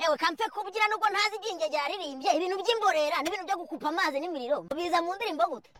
yawe kampe kubyina nubwo ntazi ibyinge ryaririmbye ibintu by'imborera n'ibintu byo gukupa amazi n'imiriro biza mu ndirimbo gute